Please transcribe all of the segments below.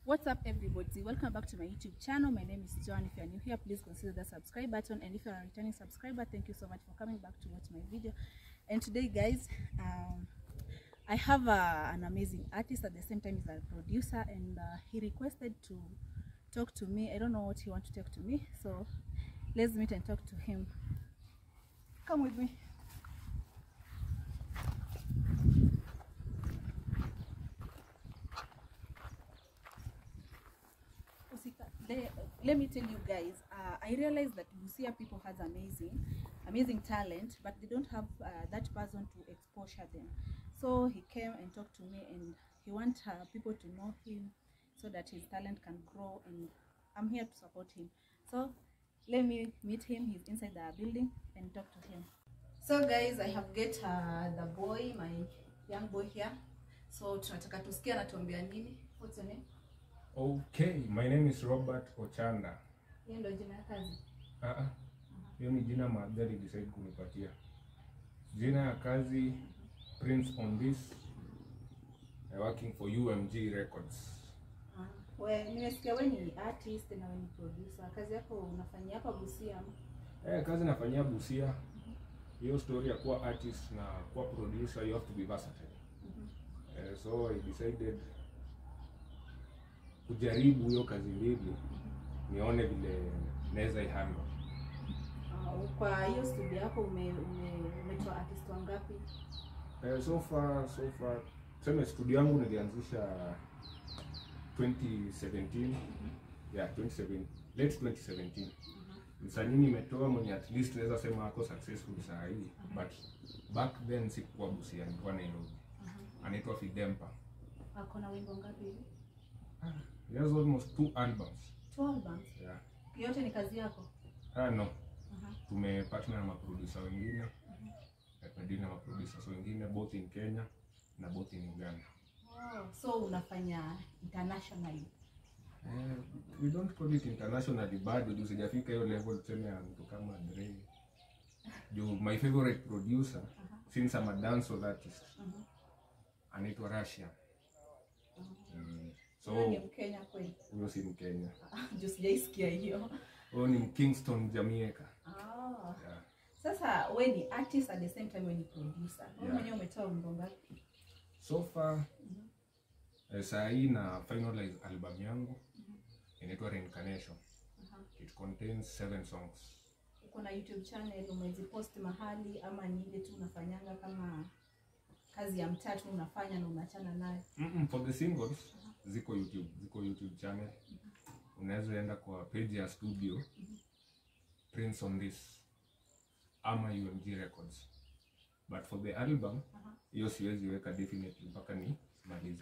What's up everybody? Welcome back to my YouTube channel. My name is Joan. If you are new here, please consider the subscribe button. And if you are a returning subscriber, thank you so much for coming back to watch my video. And today guys, um, I have uh, an amazing artist at the same time he's a producer and uh, he requested to talk to me. I don't know what he wants to talk to me. So let's meet and talk to him. Come with me. The, let me tell you guys, uh, I realized that Busia people has amazing, amazing talent, but they don't have uh, that person to exposure them. So he came and talked to me, and he wants uh, people to know him so that his talent can grow, and I'm here to support him. So let me meet him. He's inside the building and talk to him. So guys, I have get uh, the boy, my young boy here. So tunataka tusikia anatuambia nini. What's your name? Okay, my name is Robert Ochanda. Hiyo ndio jina ya kazi. Ah, ah. Hiyo ni jina Magari decide kunipatia. Jina ya kazi Prince on this. I working for UMG Records. Ah, we nimesikia we ni artist na we ni producer. Kazi yako unafanyia hapa Busia. ama? Eh, kazi nafanyia Busia. Hiyo story ya kuwa artist na kuwa producer you have to be versatile. Eh, so I decided kujaribu hiyo kazi mbili nione vile naweza ihandle. Ah, kwa hiyo studio yako ume, ume, umetoa artist wangapi? Eh, so far so far tuseme studio yangu nilianzisha 2017 yeah 2017 late 2017 msanii nimetoa mwenye at least naweza sema ako successful saa hii but back then sikuwa Busia nilikuwa Nairobi anaitwa Fidempa Ako na wimbo ngapi hivi? he has almost two albums Two albums. yeah Yote ni kazi yako? ah no Aha. tumepartner na maproducer wengine na tumedeal na maproducers wengine both in Kenya na both in Uganda Oh, so unafanya internationally. Eh, we don't call it internationally bado juu sijafika hiyo level tuseme ya mtu kama Dre. Juu my favorite producer since I'm a dancehall artist anaitwa Russia. Mm, Wewe ni so Mkenya kweli? huyo si Mkenya. Juu sijaisikia hiyo. Huyo ni Kingston Jamaica. Ah. Yeah. Sasa we ni artist at the same time we ni producer. Wewe Yeah. mwenyewe umetoa wimbo ngapi? So far eh, saa hii na finalize album yangu inaitwa Reincarnation. It contains seven songs. uko na YouTube channel umezipost mahali ama ni ile tu unafanyanga kama kazi ya mtatu unafanya na unachana nayo? Mm-mm, for the singles ziko YouTube, ziko YouTube channel. Unaweza enda kwa page ya studio Prince on this ama UMG Records. But for the album hiyo siwezi weka definitely mpaka ni malize.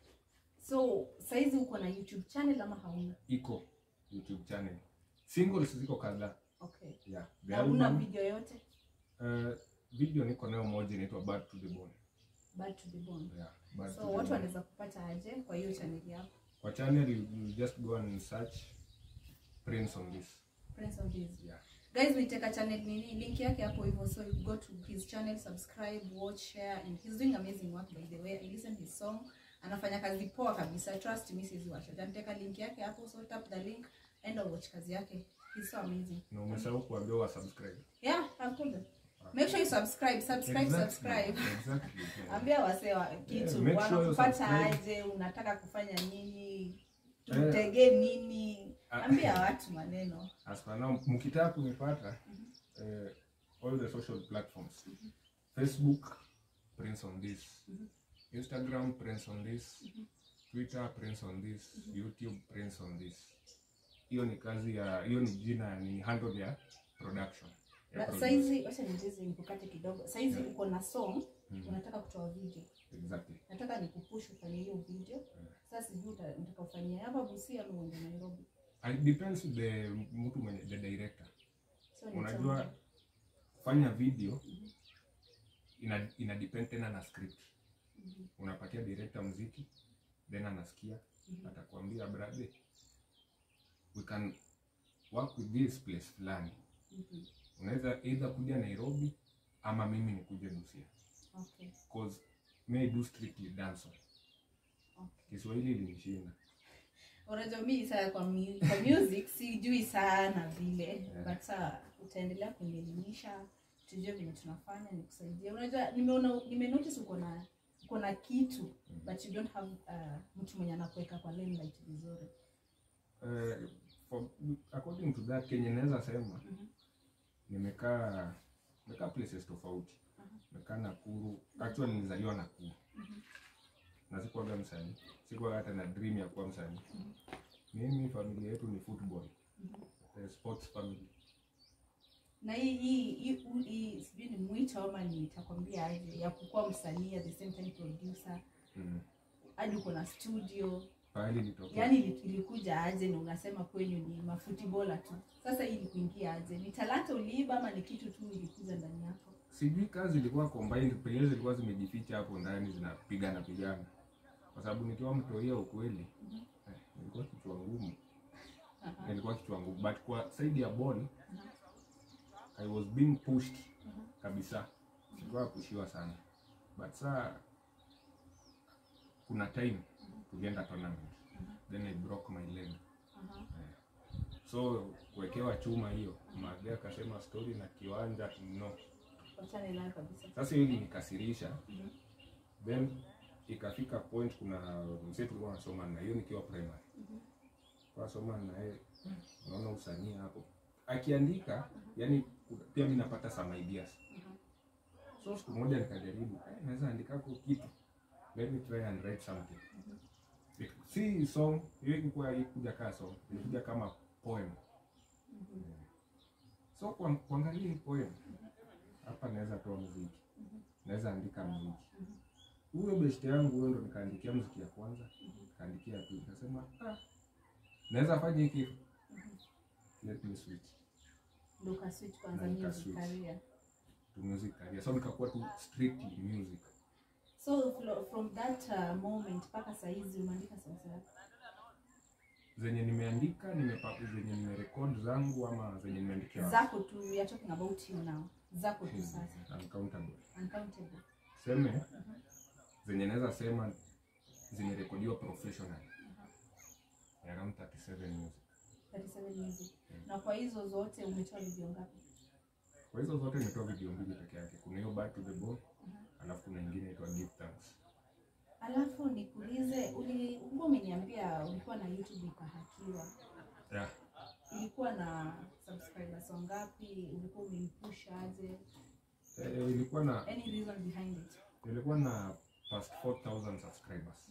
So saizi uko na YouTube channel ama hauna? Iko YouTube channel. Singles ziko kadhaa. Okay. Yeah. The Na una album video yote? uh, video niko nayo moja inaitwa Bad to the Bone. Bad to the bone. Yeah, Bad to So the watu Bone. wanaweza kupata aje kwa hiyo channel yako? Kwa channel you, you just go and search Prince on this. Prince of this. Yeah. Guys, niteka channel nini link yake hapo hivyo so you go to his channel subscribe watch share and he's doing amazing work by the way I listen his song anafanya kazi poa kabisa trust me siwezi wacha niteka link yake hapo so tap the link and watch kazi yake he's so amazing Na umesahau kuambia wa subscribe. yeah I've told them make sure you subscribe subscribe subscribe Exactly. yeah. ambia wasewa kitu Yeah, make sure you wanakupata subscribe. aje unataka kufanya nini tutege nini Ah. ambia watu maneno As for now, mkitaka kunipata eh, all the social platforms Facebook Prince on this Instagram Prince on this Twitter Prince on this YouTube Prince on this hiyo ni kazi ya hiyo ni jina ni handle ya production ya Na producer. saizi wacha nicheze nikukate kidogo saizi uko na song unataka kutoa video exactly nataka nikupush ufanye hiyo video sasa sijui uta- nataka ufanyie hapa Busia ama uende Nairobi it depends the mtu mwenye the director so ni unajua challenge. kufanya video ina, ina depend tena na script unapatia director mziki then anasikia atakwambia brother we can work with this place fulani Mhm. unaweza either kuja Nairobi ama mimi nikuje Busia okay cause may do strictly dancehall okay Kiswahili ilinishinda unajua mi saa kwa, mu- kwa music sijui sana vile Yeah. but saa utaendelea kunielimisha tujue venye tunafanya nikusaidia unajua nimeona nimenotice uko na uko na kitu but you don't have uh, mtu mwenye anakuweka kwa limelight vizuri Eh, for, according to that kenye naweza sema Mhm. nimekaa nimekaa places tofauti nimekaa Nakuru actually nilizaliwa Nakuru na sikuwaga msanii sikuwaga hata na dream ya kuwa msanii mimi familia yetu ni football eh, sports family na hii hii hii u- hii sijui ni mwito ama nitakwambia aje ya kukuwa msanii at the same time producer mm. hadi uko na studio pahali nitokea yaani ili- ilikuja aje na unasema kwenyu ni mafutibola tu sasa hii ilikuingia aje ni talanta uliiba ama ni kitu tu ilikuja ndani yako sijui kazi ilikuwa combined pengine zilikuwa zimejificha hapo ndani zinapigana pigana kwa sababu nikiwa mtoia ukweli eh, nilikuwa kichwa ngumu Aha. nilikuwa kichwa ngumu but kwa side ya ball I was being pushed kabisa sikuwa pushiwa sana but saa kuna time tulienda tournament then I broke my leg Aha. so kuwekewa chuma hiyo Mage akasema story na kiwanja no wachane nayo kabisa sasa hiyo ilinikasirisha Mhm. then ikafika point kuna mzee tulikuwa nasoma na hiyo nikiwa primary kwa soma na yeye unaona usanii hapo akiandika yani pia mimi napata some ideas so siku moja nikajaribu eh, naweza andika kwa kitu let me try and write something It- si song hiyo ilikuwa ikuja kama song ilikuja kama poem so kwa- kuangalia hii poem hapa naweza toa muziki naweza andika muziki huyo best yangu huyo ndo nikaandikia muziki ya kwanza nikaandikia ya pili nikasema ah, naweza fanya hiki let me switch ndo ukaswitch kwanza Na music nikaswitch. career to music career so nikakuwa tu strictly music so flo- from that uh, moment mpaka sahizi umeandika songs yako zenye nimeandika nimepa, zenye nimerekod zangu ama zenye nimeandikia watu. zako tu we are talking about you now zako tu sasa uncountable uncountable seme zenye naweza sema zimerekodiwa professional around 37 music 37 music na kwa hizo zote umetoa video ngapi kwa hizo zote nimetoa video mbili peke yake kuna hiyo back to the bone alafu kuna ingine inaitwa give thanks alafu nikuulize uli- ulikuwa umeniambia ulikuwa na youtube ikahakiwa yeah. ilikuwa na subscribers wangapi ulikuwa umeipush aje eh, ilikuwa na any reason behind it ilikuwa na past 4000 subscribers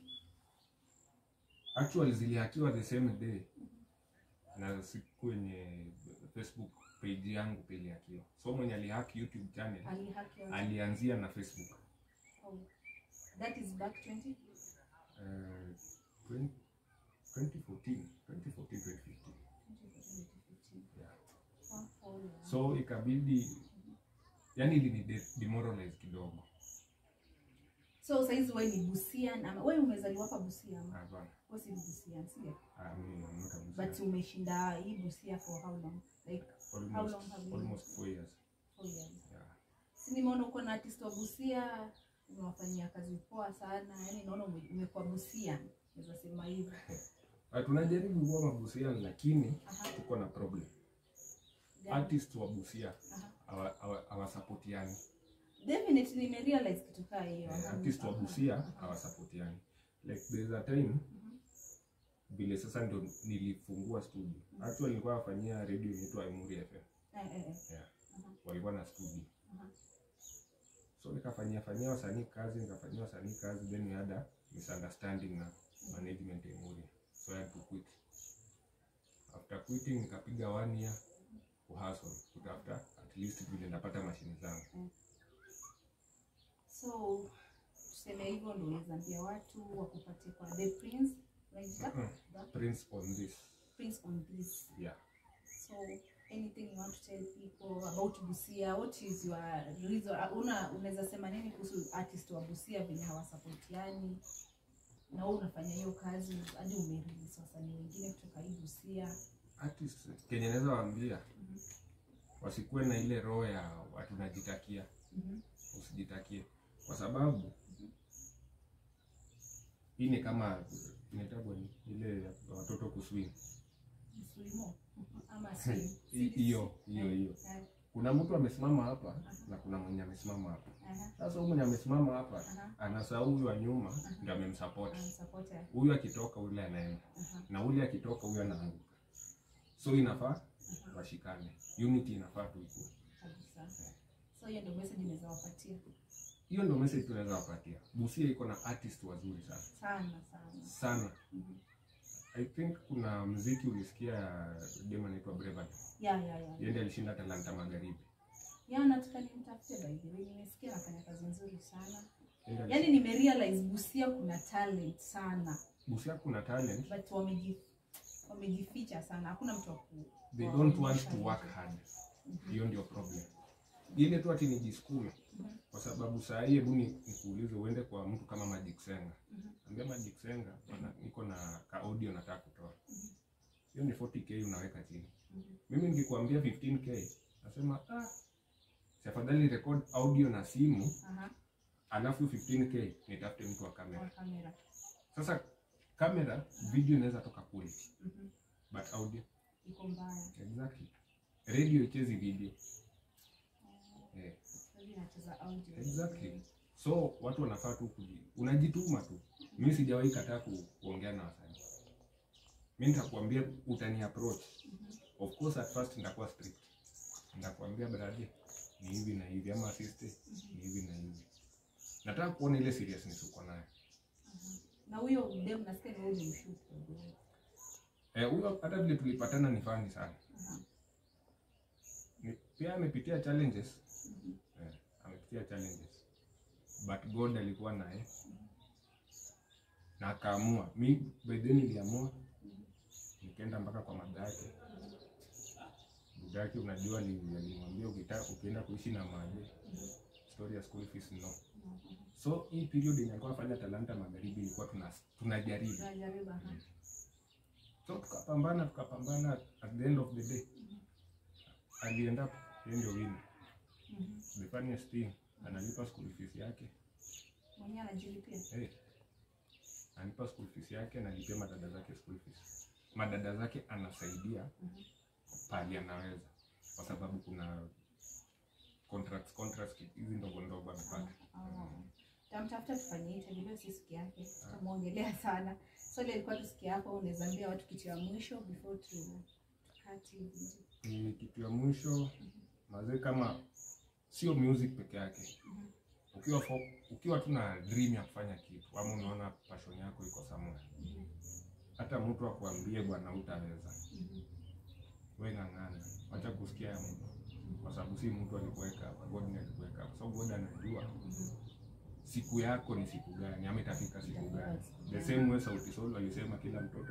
actually zilihakiwa the same day na siku kwenye facebook page yangu pia ilihakiwa so mwenye alihack youtube channel alihakiwa alianzia na facebook oh. that is back 20 eh, 20 2014 2014 2015 yeah. Oh, oh, yeah. so ikabidi yani ilini de- demoralize kidogo so saizi we ni busian ama we umezaliwa hapa busia ama hapana we si busian sio Ah, mimi I'm not a Muslim. but umeshinda hii busia for how long like how almost, long have you- almost four years four years yeah. si nimeona uko na artist wa busia umewafanyia kazi poa sana yani naona ume- umekuwa busia naweza sema hivyo Ah, tunajaribu kuwa mabusian lakini Aha. tuko na problem Gani? artist wa busia Aha. hawa- hawa- hawasapotiani definitely nimerealize kitu kaa hiyo Eh, artist wa busia hawasapotiani like there's a time vile sasa ndo nilifungua studio actually nilikuwa nafanyia radio inaitwa Emuri FM Eh, eh, eh. yeah. Aha. walikuwa na studio Aha. so nikafanyia fanyia wasanii kazi nikafanyia wasanii kazi then we had a misunderstanding na management ya Emuri so I had to quit after quitting nikapiga one year kuhustle kutafuta at least vile ndapata mashine zangu so tuseme hivyo ndo unaweza ambia watu wakupatie kwa the prince unaita Mm. The prince on this prince on this yeah so anything you want to tell people about busia what is your reason una unaweza sema nini kuhusu artist wa busia venye hawasapotiani na wewe unafanya hiyo kazi hadi umerelease wasanii wengine kutoka hii busia artist kenye naweza waambia wasikuwe na ile roho ya watu najitakia Mhm. usijitakie kwa sababu hii ni kama inaitagwa ni ile ya kuswim Msulimo. Ama swim. Hi- hiyo hiyo hiyo Eh, kuna mtu amesimama hapa na kuna mwenye amesimama hapa aha, sasa huyu mwenye amesimama hapa aha. anasahau huyu wa nyuma ndio amemsupport Anasupport, eh. huyu akitoka ule anaenda Aha, na ule akitoka huyu anaanguka so inafaa washikane unity inafaa tu ikuwe kabisa. So hiyo ndio message naweza wapatia. hiyo ndio message tunaweza wapatia busia iko na artist wazuri sana Sana sana. sana Mhm. i think kuna mziki ulisikia dem anaitwa Braveheart Yeah, yeah, yeah. yeye ndiye alishinda talanta magharibi Ya nataka nimtafute by the way. Nimesikia anafanya kazi nzuri sana. Yeye ndiye Yaani nimerealize Busia kuna talent sana. busia kuna talent But wameji wamejificha sana. Hakuna mtu wa ku they wa don't want kuonyesha to work nje. hard hiyo ndio problem ile tu ati nijisukume Mhm. kwa sababu saa hii hebu ni- nikuulize uende kwa mtu kama Magic Senga Mhm. ambia Magic Senga bwana, niko na ka audio nataka kutoa hiyo ni 40k unaweka chini Mhm. mimi nikikwambia 15k nasema ah si afadhali record audio na simu Aha, alafu 15k nitafute mtu wa kamera kwa kamera. sasa kamera video inaweza toka quality Mhm. but audio Iko mbaya. exactly radio ichezi video eh Sasa inacheza audio. Exactly. So watu wanafaa tu kuji, unajituma tu. Mimi sijawahi kataa ku, kuongea na wasanii. Mimi nitakwambia utani approach. Of course at first nitakuwa strict. Nitakwambia brother ni hivi na hivi ama sister ni hivi na hivi. Nataka kuona ile seriousness uko nayo. Na huyo dem nasikia ni wewe ulimshoot. Eh, huyo hata vile tulipatana ni fani sana. Aha. Ni, pia amepitia challenges. Eh, amepitia challenges. But God alikuwa naye. Na akaamua. Mi by then niliamua nikaenda mpaka kwa mada yake. Dada yake unajua ali- alimwambia ukitaka ukienda kuishi na maje story ya school fees no. So hii period yenye alikuwa afanya talanta magharibi ilikuwa tuna tunajaribu. Tunajaribu aha. So tukapambana tukapambana at the end of the day alienda up yeye ndio winner. Mhm. The funniest thing analipa school fees yake. Mwenyewe anajilipia. Hey. Analipa school fees yake analipia madada zake school fees. Madada zake anasaidia Mhm. pali anaweza kwa sababu kuna contracts contracts hizi ndogo ndogo amepata. Oh. Tamtafuta tufanye interview leo si siku yake. Tutamwongelea sana. So ile ilikuwa tu siku yako unaweza ambia watu kitu ya mwisho before tu tukati hivi. Ni kitu ya mwisho mazee, kama sio music peke yake, Mhm. ukiwa fo, ukiwa tu na dream ya kufanya kitu ama unaona passion yako iko somewhere, Mhm. hata mtu akuambie bwana utaweza, Mhm. we ng'ang'ana, wacha kusikia ya mtu, kwa sababu si mtu alikuweka hapa, God ndiye alikuweka hapa, so God anajua Mhm. siku yako ni siku gani ama itafika siku gani. The same way Sauti Sol alisema kila mtoto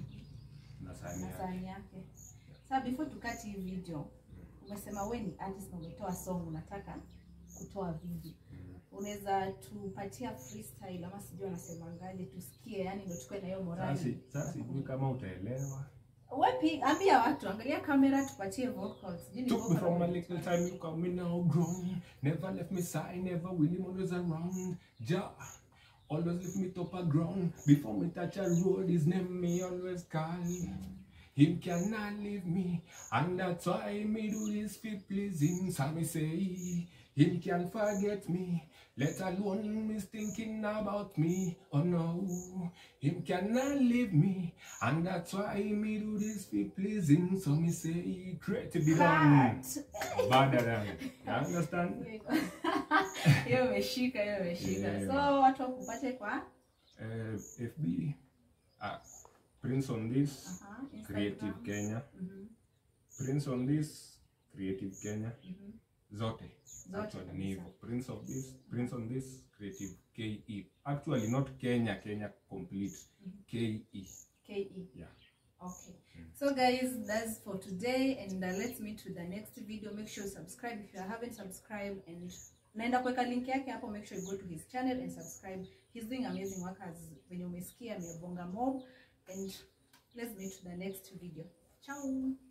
na sahani Na yake. sahani yake. Sasa before tukati hii video, umesema we ni artist na umetoa song unataka kutoa video. Mm. Unaweza tupatia freestyle ama sijui wanasemangaje tusikie, yani ndio tukue na hiyo Sasa morali. sasa sijui kama utaelewa. Wapi, ambia watu, angalia kamera tupatie vocals. Sijui ni Took me vocal from a ama- little time, you call me now grown. Never left me side, never will him always around. Ja, always lift me top of ground. Before me touch a road, his name me always call. Him cannot leave me, and that's why me do this for please him. So me say, him can forget me, let alone me thinking about me. Oh no, him cannot leave me, and that's why me do this for please him. So me say, create be done. Cut. Better than. You understand? hiyo imeshika hiyo imeshika Yeah. so watu wakupate kwa Uh, FB, uh, Prince on this, aha, Instagram. Creative Kenya. Mhm, Prince on this, Creative Kenya. mhm. Zote. Zote Actually kabisa. ni hivyo. Prince of this, Prince on this, Creative KE. Actually not Kenya, Kenya complete. KE. KE. Yeah. Okay. So guys, that's for today and uh, let's meet with the next video. Make sure you subscribe if you haven't subscribed and naenda kuweka link yake hapo. Make sure you go to his channel and subscribe. He's doing amazing work as venye umesikia amebonga mob and let's meet to the next video. Ciao.